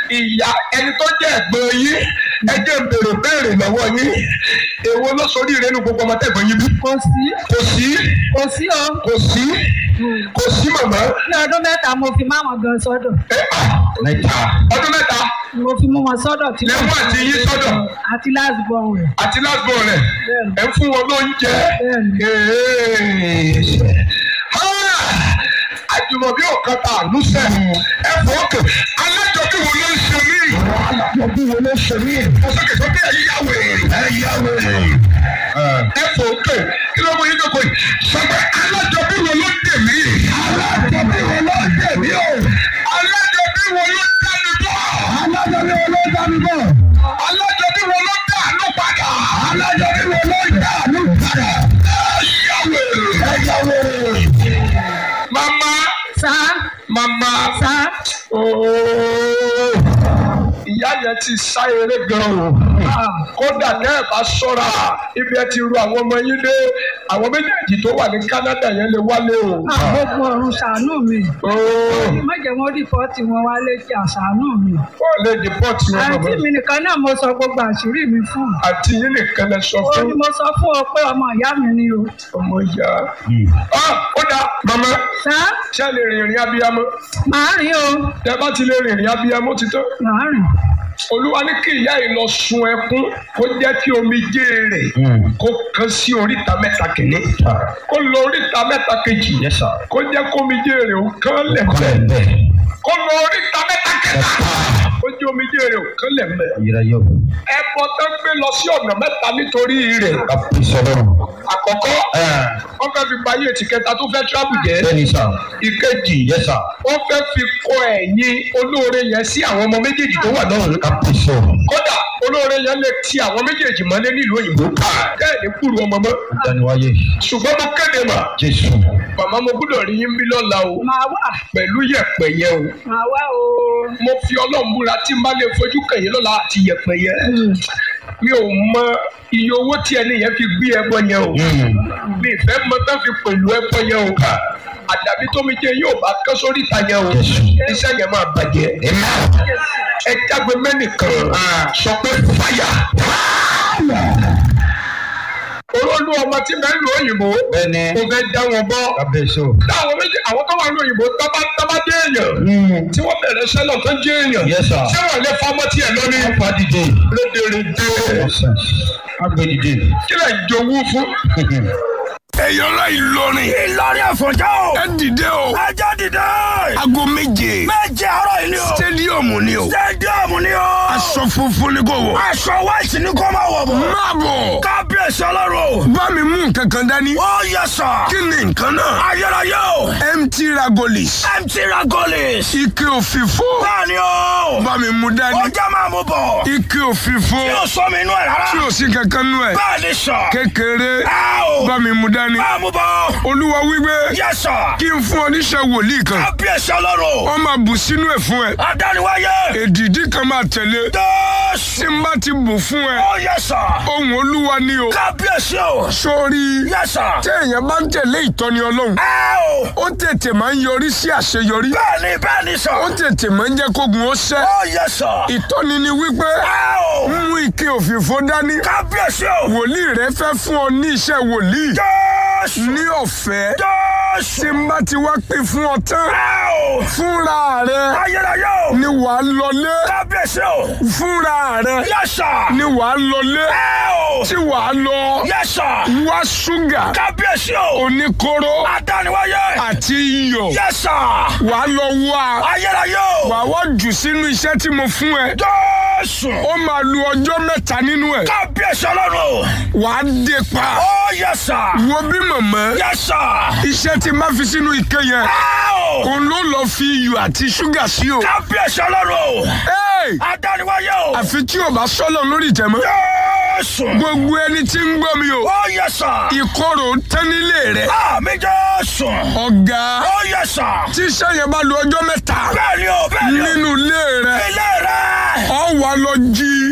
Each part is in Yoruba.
ìyá ẹni tó jẹ́ ẹ̀gbọ́n yín ẹ jẹ́ n béèrè béèrè lọ́wọ́ yín èwo ló sórí ìrẹ́nu gbogbo ọmọ tẹ̀gbọ́n yín bí. kò sí kò sí kò sí o kò sí kò sí màmá. ní ọdún mẹ́ta mo fi máwọn gan sọ́dọ̀ ẹ à mẹ́ta ọdún mẹ́ta mo fi mú wọn sọ́dọ̀ tí lẹ́mú àti yín sọ́dọ̀ àti last born rẹ̀ àti lásìkò rẹ̀ Bẹ́ẹ̀ni. ẹ ń fún wọn lóúnjẹ. Bẹ́ẹ̀ni. àjùmọ̀bí ọ̀kan ta àlùsẹ̀ ẹ fọ́ kàn alájọbí wo ló ń ṣe mí. alájọbí wo ló ń ṣe mí. ọ̀sọ́kè sọ́kè ẹ̀ yá wèrè. ẹ yá wèrè. ẹ fọ́ kàn kí ló mú yín jókòó yìí. sọ́kè alájọbí wo ló dè mí. alájọbí wo ló dè mí o. alájọbí wo ló dá mi bọ̀. alájọbí wo ló dá mi bọ̀. alájọbí wo ló dá àánú padà. alájọbí wo ló dá àánú padà. ẹ yá wèrè. ẹ yá wèrè. mama sá mama sá ooo ìyá yẹn ti sá eré gan o kódà náà ẹ bá ṣọ́ra ibi ẹ ti ru àwọn ọmọ yín dé àwọn méjèèjì tó wà ní Canada yẹn lè wálé o. gbogbo ọ̀run ṣàánú mi ooo má jẹ́ wọ́n rìpọ́ọ̀tì wọn wá létí àṣàánú mi wọ́n lè dìpọ́tì wọn àǹtí bàbá mi nìkan náà mo sọ gbogbo àṣírí mi fún àti yín nìkan lè sọ ó fún ní mo sọ fún ọ pé ọmọ ìyá mi ni o ọmọ ìyá. Ah, ó dá màmá sá ṣé ẹ lè rìnrìn abiyamọ màá rìn o tẹ bá ti lè rìnrìn abiyamọ ti tán. màá rìn olúwa ní kí ìyá yìí lọ sun ẹkún kó jẹ́ kí omijé rẹ̀ kó kan sí oríta mẹ́ta kìíní kó lọ oríta mẹ́ta kejì kó jẹ́ kó omijé rẹ̀ ó kán lẹ̀ mẹ́ kó lọ oríta mẹ́ta kẹta kó jẹ́ omijé rẹ̀ ó kán lẹ̀ mẹ́ ẹbọ tó gbé lọ sí ọ̀nà mẹ́ta nítorí rẹ̀ àkọ́kọ́ wọ́n fẹ́ fi bayé ètì kẹta tó fẹ́ tíráàbù jẹ́ ìkejì wọ́n fẹ́ fi kọ ẹ̀yìn olóore yẹn sí àwọn ọmọ méjèèjì tó wà lọ́rùn kódà olóore yẹn lè ti àwọn méjèèjì mọ́lé nílùú òyìnbó bẹ́ẹ̀ ní kúrú ọmọ mọ́ ṣùgbọ́n mo kéde mà màmá mo gbọ́dọ̀ rí yín bí lọ́la o màá wà pẹ̀lú yẹ̀pẹ̀ yẹn o màá wà o mo fi ọlọ́run búra tí n bá lè fojú kẹ̀yìn lọ́la àti yẹ̀pẹ̀ yẹn mi ò mọ iye owó tí ẹni yẹn fi gbé ẹbọ yẹn o mi ìfẹ́ mọ tán fi pẹ̀lú ẹbọ yẹn o àdàbí tómi jẹ yóò bá kán sórí ìta yẹn o iṣẹ́ yẹn máa bàjẹ́ ẹ jágbe mẹ́nìkan sọ pé fàyà olólù ọmọ tí bẹ́ẹ̀ lu òyìnbó Bẹ́ẹ̀ni. kò fẹ́ dá wọn bọ́ Kábíyèsí o. táwọn méjì àwọn tó wà ní òyìnbó tábà tábà dé èèyàn tí wọ́n bẹ̀rẹ̀ sẹ́lọ̀ tó jẹ́ èèyàn Yes, sir. ṣé wọ́n lè fọmọ́ tiẹ̀ lónìí Ọ̀pá dìde. rédèrèdè Ọ̀sán. Agbe dìde. kí lè jowú fún. ẹ̀yọ́ ńlá Ìlọrin. Ìlọrin Àfọ̀njá o. ẹ dìde o. Ẹjọ́ dìde. aago méje. Méje àárọ̀ yìí ni o. stadium ni o. Stadium ni o. aṣọ funfun ni kò wọ̀. Aṣọ white ni kò máa wọ̀ bọ̀. máa bọ̀. Kábíyèsí ọlọ́run. bá mi mú nǹkan kan dání. Ó yẹ sọ. kí ni nǹkan náà. Ayérayé o. mt ragolis. MT Ragolis. ike òfìfo. Bẹ́ẹ̀ni o. bá mi mú Ó dání. jẹ́ máa mú bọ̀. ike òfìfo. Tí o sọ mi inú ẹ̀ rárá. tí o sì kankan nú ẹ. Bẹ́ẹ̀ni sọ. kékeré. Ẹ o. bá mi mú dání. Máa mú bọ̀. olúwa wípé Yẹ sọ. kí n fún ọ níṣẹ́ wòlíì kan. Kábíyèsí ọlọ́run. wọ́n máa bù sínú ẹ̀ fún ẹ. Adániwáyé. èdìdí kan máa tẹ̀lé. Jésù. tí n bá ti bù fún ẹ. Ó yẹ sọ. ohun olúwa ni o. Kábíyèsí o. sórí Yẹ sọ. téèyàn bá ń tẹ̀lé ìtọ́ni ọlọ́run Ẹ o. ó tètè máa ń yọrí sí àṣeyọrí Bẹ́ẹ̀ni bẹ́ẹ̀ni sọ. ó tètè máa ń jẹ́ kógun ó ṣẹ́ Ó yẹ sọ. ìtọ́ni ni wípé Ẹ o. mú ike òfìfo dání Kábíyèsí o. wòlíì rẹ fẹ́ fún ọ ní iṣẹ́ wòlíì Jésù. ní ọ̀fẹ́ Jésù. tí n bá ti wá pín fún ọ tán Ẹ o. fúnra rẹ Ayérayé o. ni wàá lọlé Kábíyèsí o. fúnra rẹ Yẹ́sà. ni wàá lọlé Ẹ o. tí wàá lọ Yẹ́sà. wá ṣúgà Kábíyèsí o. oníkóró Adániwáyé. àti iyọ̀ Yẹ́sà. wàá lọ wá Ayérayé o. wàá wá jù sínú iṣẹ́ tí mo fún ẹ Jésù. ó máa lu ọjọ́ mẹ́ta nínú ẹ̀ Kábíyèsí ọlọ́run. wàá dé pa Ó yẹ́sà. wo bí mọ̀mọ́ Yẹ́sà. iṣẹ́ tí má fi sínú ike yẹn Ẹ o. òun ló lọ fi iyọ̀ àti ṣúgà sí o Kábíyèsí ọlọ́run. Hey! Adániwáyé o. àfi tí o bá sọ́lọ̀ lórí ìtẹ̀mọ́ Jésù. gbogbo ẹni tí ń gbọ́ mi o Ó yẹ́sà. ìkorò tán nílé rẹ Àmì Jésù. ọ̀gá Ó yẹ́sà. tí iṣẹ́ yẹn bá lu ọjọ́ mẹ́ta Bẹ́ẹ̀ni o, bẹ́ẹ̀ni o. nínú ilé rẹ Ilé rẹ̀. ọ wà lọ jí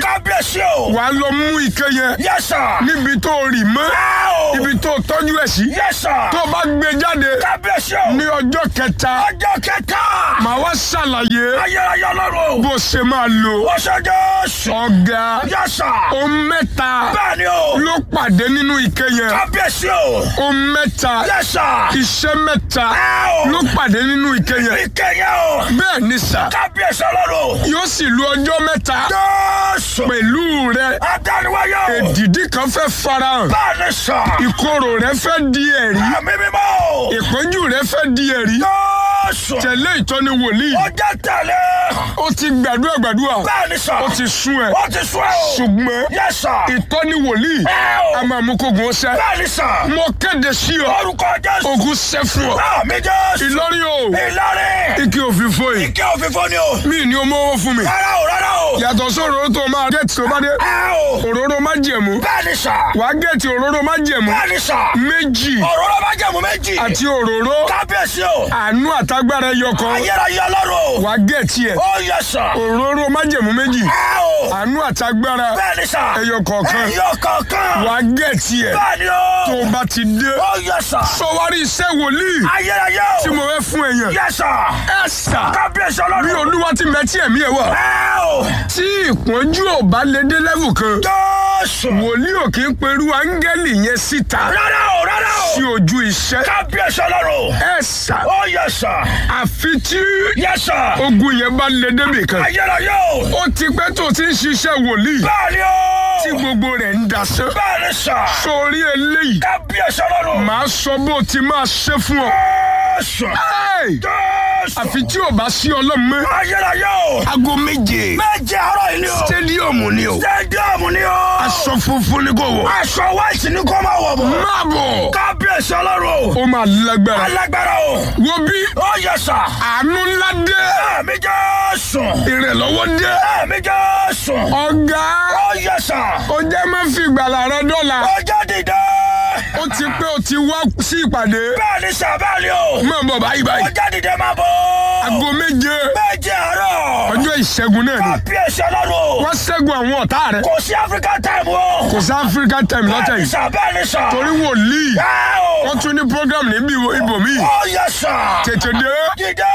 kábíyèsí o. wàá lọ mú ike yẹn yes sir. níbi tó rì mọ́ ẹ o. ibi tó tọ́jú ẹ̀ sí yes sir. tó bá gbé jáde kábíyèsí o. ní ọjọ́ kẹta ọjọ́ kẹta. màá wá ṣàlàyé ayérayé ọlọ́run. bó ṣe máa lò ó ṣe jésù. ọ̀gá yes sir. ohun mẹ́ta bẹ́ẹ̀ ni o. ló pàdé nínú ike yẹn kábíyèsí o. ohun mẹ́ta yes sir. iṣẹ́ mẹ́ta ẹ o. ló pàdé nínú ike yẹn ìkẹyẹ o. bẹ́ẹ̀ ni sà kábíyèsí ọlọ́run. yóò sì lu ọjọ́ mẹ́ta jésù. pẹ̀lú rẹ adániwáyé o. èdìdí kan fẹ́ farahàn bẹ́ẹ̀ ni sà. ìkorò rẹ fẹ́ di ẹ̀rí ẹ̀mí mímọ́ o. ìpọ́njú rẹ fẹ́ di ẹ̀rí jésù. tẹ̀lé ìtọ́ni wòlíì ó jẹ́ tẹ̀lé. ó ti gbàdúrà gbàdúrà bẹ́ẹ̀ ni sà. ó ti sún ẹ ó ti sún ẹ o. ṣùgbọ́n yes sir. ìtọ́ni wòlíì ẹ a o. máa mú kógun ọsẹ bẹ́ẹ̀ ni sà. mo kéde sí ọ orúkọ jésù. ogun ṣẹ fún ọ àmì jésù. Ìlọrin o ìlọrin. ike òfìfo yìí ike òfìfo ni o. mí ni o mọ́wọ́ fún mi rárá o rárá o. yàtọ̀ sóróró tó máa gẹ̀ẹ́tì tó bá dé ẹ o. òróró má jẹ̀mú bẹ́ẹ̀ ni sà. wàá gẹ̀ẹ́tì òróró má jẹ̀mú bẹ́ẹ̀ ni sà. méjì òróró bá jẹ̀mú méjì. àti òróró kábíyèsí o. àánú àtagbára ẹyọ kan ayérayé ọlọ́run o. wàá gẹ̀ẹ́tì ẹ̀ ó yẹ sà. òróró má jẹ̀mú méjì ẹ o. àánú àtagbára bẹ́ẹ̀ ni sà. ẹyọ kọ̀ọ̀kan ẹyọ kọ̀ọ̀kan. wàá gẹ̀ẹ́tì ẹ̀ bẹ́ẹ̀ ni tó o. o bá ti dé ó yẹ sà. sọwárí iṣẹ́ wòlíì ayérayé o. tí mo fẹ́ fún èèyàn yẹ sà. ẹ sà kábíyèsí bí ọlọ́run. olúwa ti mẹ́tí ẹ̀mí ẹ̀ wà ẹ o. tí ìpọ́njú ò bá lè dé lẹ́vù kan jésù. wòlíì ò kí ń perú áńgẹ́lì yẹn síta rárá o rárá sí o. ojú iṣẹ́ kábíyèsí ọlọ́run. ẹ sà ó yẹ sà. àfi tí yẹ sà. ogun yẹn bá lè débì kan ayérayé o. ó ti pẹ́ tó ti ń ṣiṣẹ́ wòlíì bẹ́ẹ̀ ni tí o. gbogbo rẹ̀ ń dasán bẹ́ẹ̀ ni sà. sórí eléyìí kábíyèsí ọlọ́run. màá sọ bó ti máa ṣe fún ọ jésù. Ẹ́ẹ̀! jésù. àfi tí ò bá sí ọlọ́run mọ́ ayérayé o. aago méje méje àárọ̀ yìí ni o. stadium ni o stadium ni o. aṣọ funfun ni kò wọ̀ aṣọ white ni kò máa wọ̀ bọ̀. máa bọ̀ kábíyèsí ọlọ́run. ó máa lágbára alágbára o. wo bí ó yẹ sà. àánú ńlá dé ẹ̀mí jésù. ìrànlọ́wọ́ dé ẹ̀mí jésù. ọ̀gá ó yẹ sà. ó jẹ́ má fi ìgbàlà rẹ dọ́là ó jẹ́ dìde. ó ti pé ó ti wá sí ìpàdé bẹ́ẹ̀ ni sà bẹ́ẹ̀ ni o. máa bọ̀ báyìí ó báyìí jẹ́ dìde máa bọ̀. aago méje méje àárọ̀. ọjọ́ ìṣẹ́gun náà ni kábíyèsí ọlọ́run. wọ́n ṣẹ́gun àwọn ọ̀tá rẹ̀ kò sí african time o. kò sí Africa time lọ́tẹ̀ bẹ́ẹ̀ ni yìí sà bẹ́ẹ̀ ni sà. torí wòlíì ẹ o. wọ́n tún ní program níbi ibòmíì ó yẹ sà. tètè dé dìde.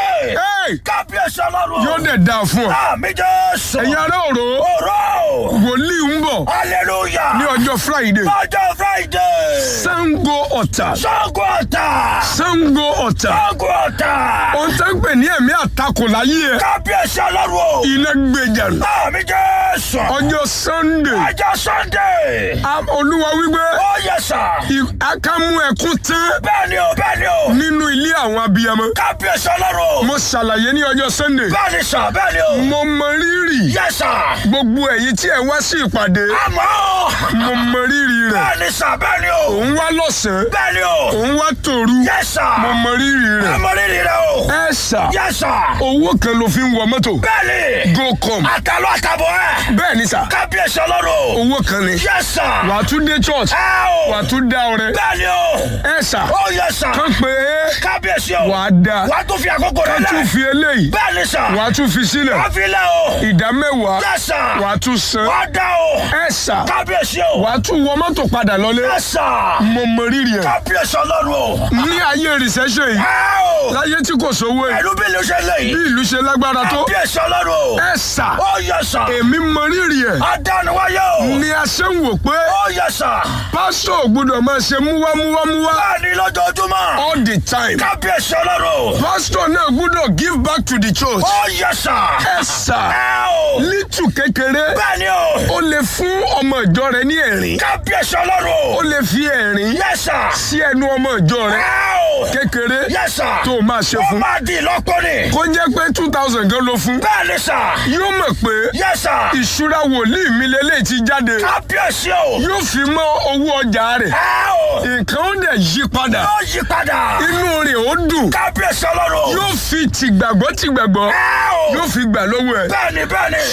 Hey! kábíyèsí ọlọ́run. yóò dẹ̀ dáa fún ọ àmì jésù. ẹ̀yin ará òró òró. wòlíì ń bọ̀ hallelujah. ní ọjọ́ Friday ọjọ́ friday. Sango Ọ̀tà Ṣàngó Ọ̀tà. Sango Ọ̀tà Ṣàngó Ọ̀tà. ohun tó ń pè ní ẹ̀mí àtakò láyé ẹ̀ kábíyèsí ọlọ́run o. iná gbèjà àmì jésù. ọjọ́ Sunday ọjọ́ sunday. a- olúwa wípé ó yẹ sà. i- akámú ẹkún tán bẹ́ẹ̀ ni o bẹ́ẹ̀ ni o. nínú ilé àwọn abiyamọ kábíyèsí ọlọ́run o. mo ṣàlàyé ní ọjọ́ Sunday bẹ́ẹ̀ ni sà bẹ́ẹ̀ ni o. mo mọ rírì yẹ sà. gbogbo ẹ̀yin tí ẹ wá sí ìpàdé àmọ́. mo mọ rírì rẹ̀ bẹ́ẹ̀ ni sà bẹ́ẹ̀ ni o. òun wá lọ́sàn-án bẹ́ẹ̀ ni o. òun wá tòru yẹ sà. mo mọ rírì rẹ̀ àmọ́ rírì rẹ o. ẹ ṣà yẹ sà. owó kan ló fi ń wọ mọ́tò bẹ́ẹ̀ ni. go com àtàlọ́ àtàbọ̀ ẹ̀. bẹ́ẹ̀ ni sà kábíyèsí ọlọ́run o. owó kan ni yẹ sà. wà á tún dé church ẹ o. wà á tún dá ọrẹ bẹ́ẹ̀ ni o. ẹ ṣà ó yẹ sà. kán pé kábíyèsí o. wà á dá wà á tún fi àkókò rẹ kán tún lẹ. fi eléyìí bẹ́ẹ̀ ni sà. wà á tún fi sílẹ̀ wà á fi lẹ̀ o. ìdá mẹ́wàá yẹ sà. wà á tún san wà á dá o. ẹ ṣà kábíyèsí o. wà á tún wọ mọ́tò padà lọlé yẹ sà. mo mọ rírì ẹ̀ kábíyèsí ọlọ́run o. ní ayé recession yìí ẹ o. láyé tí kò sówó yìí ẹ̀rú bí ló ṣe lè bí yìí. ìlú ṣe lágbára tó kábíyèsí ọlọ́run o. ẹ ṣà ó yẹ sà. èmi mọ rírì ẹ̀ adániwáyé o. ni a ṣe ń wò pé ó yẹ sà. pásítọ̀ ò gbọ́dọ̀ máa ṣe múwámúwámúwá bẹ́ẹ̀ ni lójoojúmọ́. all the time kábíyèsí ọlọ́run o. pásítọ̀ náà gbọ́dọ̀ give back to the church ó yẹ sà. ẹ ṣà ẹ o. lítù kékeré bẹ́ẹ̀ ni o. ó lè fún ọmọ ìjọ rẹ ní ẹ̀rín kábíyèsí ọlọ́run ó o. lè fi ẹ̀rín yẹ sà. sí ẹnu ọmọ ìjọ rẹ ẹ o. kékeré yẹ sà. tó máa ṣe ó fún máa di ìlọ́pọ̀ ni. kó jẹ́ pé two thousand gan ló fún bẹ́ẹ̀ ni sà. yóò mọ̀ pé yẹ sà. ìṣúra wòlíì mi lélẹ̀ ti jáde kábíyèsí o. yóò fi mọ́ owó ọjà rẹ̀ ẹ o. nǹkan ó dẹ̀ yí padà ó yí padà. inú rẹ̀ ó dùn kábíyèsí ọlọ́run o. yóò fi tìgbàgbọ́ tìgbàgbọ́ ẹ o. yóò fi gbà lọ́wọ́ ẹ̀ bẹ́ẹ̀ ni bẹ́ẹ̀ ni. ṣùgbọ́n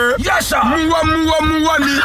Yes, sir. múwá múwá múwá ni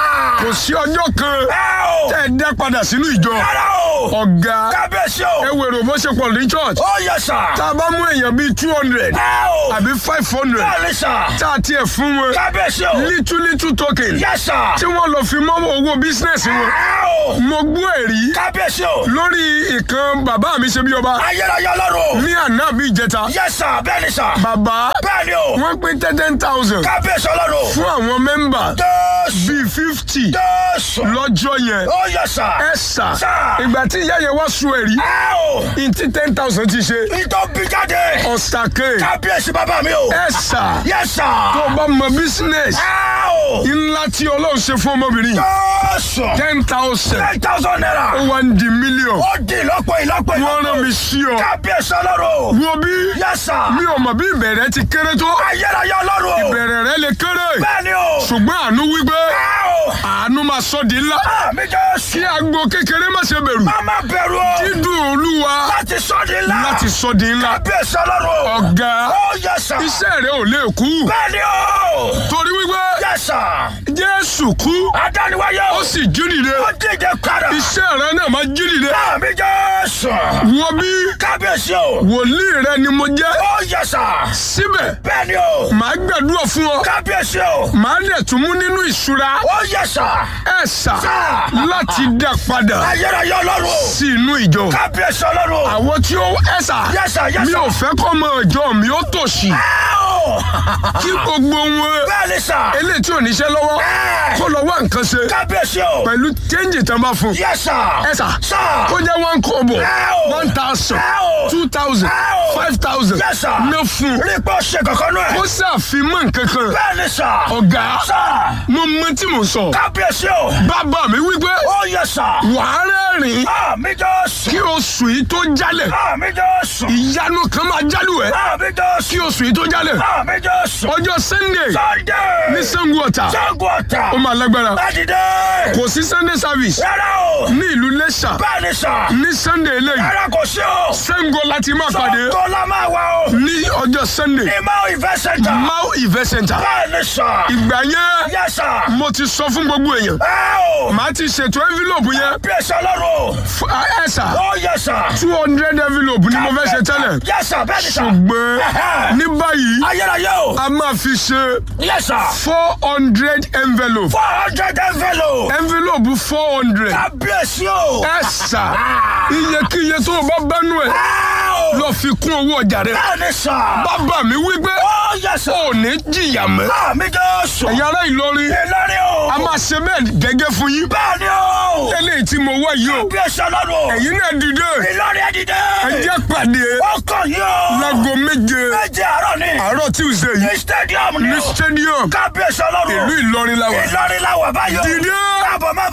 kò sí ọjọ́ kan Ẹ o. tẹ́ ẹ dá padà sínú ìjọ Rárá o. ọ̀gá Kábíyèsí ẹ o. wèrò bó ṣe pọ̀ ní church Ó yẹ sà. tá a bá mú èèyàn bíi two hundred Ẹ o. àbí five hundred Bẹ́ẹ̀ni sà. tá a tiẹ̀ fún wọn Kábíyèsí o. little little token Yes, sir. tí wọ́n lọ fi mọ́ owó bísínẹ́sì wọn Ẹ o. mo gbọ́ ẹ̀rí Kábíyèsí o. lórí ìkan bàbá mi ṣe bí ọba Ayérayé ọlọ́run. ní àná bí ìjẹta Yes, sir. Bẹ́ẹ̀ni sà. bàbá Bẹ́ẹ̀ni o. wọ́n pín ten thousand Kábíyèsí ọlọ́run. fún àwọn mẹ́mbà Jésù. bíi fifty Jésù. lọ́jọ́ yẹn Ó yẹ sà. ẹ sà Sà. ìgbà tí ìyá yẹn wá sun ẹ̀rí Ẹ o. ntí ten thousand ti ṣe Ìtọ́ bí jáde. ọ̀sàkè Kábíyèsí bàbá mi o. ẹ sà Yes, sir. tó bá mọ business Ẹ o. ńlá tí ọlọ́run ṣe fún ọmọbìnrin Jésù. ten thousand Ten thousand naira. ó wá ń di million Ó di ìlọ́pọ̀ ìlọ́pọ̀ wọ́n rán mi sí ọ Kábíyèsí ọlọ́run. wo bí Yes, sir. mi ò mọ̀ bí ìbẹ̀rẹ̀ ti kéré tó Ayérayé ọlọ́run. ìbẹ̀rẹ̀ rẹ lè kéré Bẹ́ẹ̀ni o. ṣùgbọ́n àánú wípé Ẹ o. àánú máa sọ di ńlá Àmì Jésù. kí agbo kékeré má ṣe bẹ̀rù Má má bẹ̀rù o. dídùn olúwa Láti sọ di ńlá. láti sọ di ńlá Kábíyèsí ọlọ́run. ọ̀gá Ó yẹ sà. iṣẹ́ rẹ ò lè kú Bẹ́ẹ̀ni o. torí wípé Yẹ sà. jésù kú Adániwáyé o. ó sì jí dìde Ó díje padà. iṣẹ́ rẹ náà máa jí dìde Àmì Jésù. wo bí Kábíyèsí o. wòlíì rẹ ni mo jẹ́ Ó yẹ sà. síbẹ̀ Bẹ́ẹ̀ni o. màá gbàdúrà fún ọ Kábíyèsí o. màá dẹ̀ tún mú nínú ìṣúra Ó yẹ sà. ẹ̀ sà Sà. láti dá padà Ayérayé ọlọ́run. sí inú ìjọ Kábíyèsí ọlọ́run. àwọn tí ó ẹ̀ sà Yes, sir, yes, mi sir. ò fẹ́ kọ́ ọmọ ìjọ mi ó tòṣì Ẹ o. kí gbogbo wọn Bẹ́ẹ̀ni sà. eléyìí tí ò níṣẹ́ lọ́wọ́ Ẹ. kó lọ wá nǹkan ṣe Kábíyèsí o. pẹ̀lú chẹ́ǹjì tán bá fún Yes, sir. ẹ sà Sà. kó jẹ́ one kobo Ẹ o. one thousand Ẹ o. two thousand Ẹ o. five thousand Yes, sir. ná fún Rí pé ó ṣe kankan náà. kó ṣàfimọ́ nǹkan kan Bẹ́ẹ̀ni sà. ọ̀gá Sà. mo mọ tí mo sọ Kábíyèsí o. bàbá mi wípé Ó yẹ sà. wàá rẹ́rìn Àmì Jésù. kí oṣù yìí tó jálẹ̀ Àmì Jésù. ìyanu kan máa jálù ẹ̀ Àmì Jésù. kí oṣù yìí tó jálẹ̀ Àmì Jésù. ọjọ́ sunday Sunday. ní sango ọ̀tà Sango ọ̀tà. ó máa lágbára Bẹ́ẹ̀dìdé. kò sí sunday service Rárá o. ní ìlú lẹ́ṣà Bẹ́ẹ̀ni sà. ní sunday eléyìí Rárá kò sí o. sango láti máa pàdé Sango la máa wá o. ní ọjọ́ sunday Ìmọ̀ ìfẹ́ sẹ́ńtà. mau event center Bẹ́ẹ̀ni sà. ìgbà yẹn Yes, sir. mo ti sọ fún gbogbo èèyàn Ẹ o. màá ti ṣètò envelope yẹn Bíyèsí ọlọ́run. fún ẹ sà Ó yẹ sà. two hundred envelope ni mo fẹ́ ṣe tẹ́lẹ̀ Yes, sir. Bẹ́ẹ̀ni sà. ṣùgbọ́n Ẹ̀hẹ́. ní báyìí Ayérayé o. a máa fi ṣe Yes, sir. four hundred envelope Four hundred envelope. envelope four hundred Kábíyèsí o. ẹ sà iyekíye tó o bá bánú ẹ Ẹ o. lọ fi kún owó ọjà rẹ Bẹ́ẹ̀ni sà. bàbá mi wí pé Ó yẹ sà. ò ní jìyà mọ́ Àmì Jésù. ẹ̀yin ará Ìlọrin Ìlọrin o. a máa ṣe bẹ́ẹ̀ gẹ́gẹ́ fún yín Bẹ́ẹ̀ni o. eléyìí tí mo wá yìí o Bíyèsí ọlọ́run. ẹ̀yin náà dìde Ìlọrin ẹ dìde. ẹ jẹ́ pàdé Ó kàn yín o. láago méje Méje àárọ̀ ni. àárọ̀ Tuesday yìí Ní stadium ni ní o. stadium Kábíyèsí ọlọ́run. ìlú Ìlọrin la wà Ìlọrin la wà báyọ̀. dìde. Káàbọ̀ má